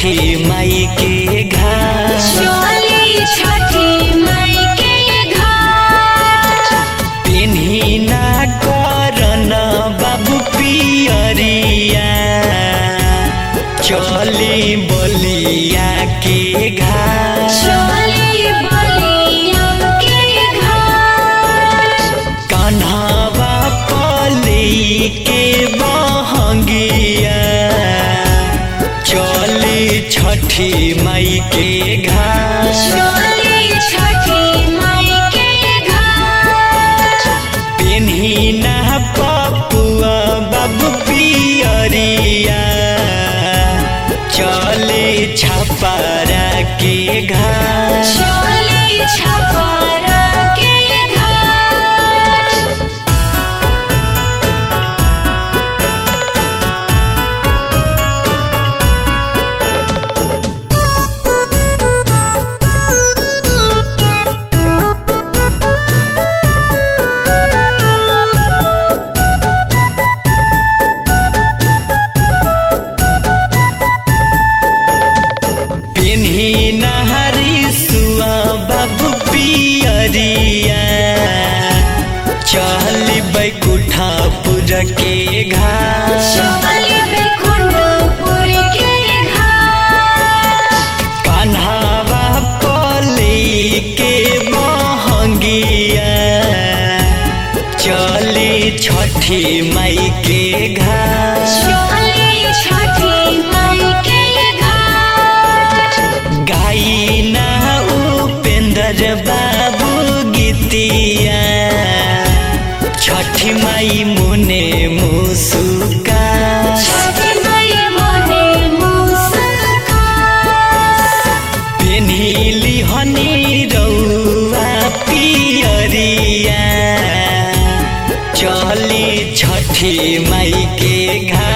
छठी माई के घाट चली छठी माई के घाट पेन्ही ना करन बाबू पियरिया चली बलिया के घाट चली बलिया के घाट कन्हवा पली के बहंगिया चली छठी माई के घाट चली छठी माई के घाट पेन्ही ना पपुआ बाबू पियरिया चली छपरा के घाट चली छपरा के घाट पेन्ही नहरी सुआ बाबू पियरिया चली बैकुठापुर के घाट चली बैकुंठपुर के घाट कान्हावा पली के बहंगिया चली छठी माई के घाट चली छठी माई के घाट गाई ना उपेंद्र बाबू गीतिया छठी माई मुने मुसुका छठी माई मोने मुस्कान पेन्हिली हनी रौआ पियरिया चली छठी माई के घाट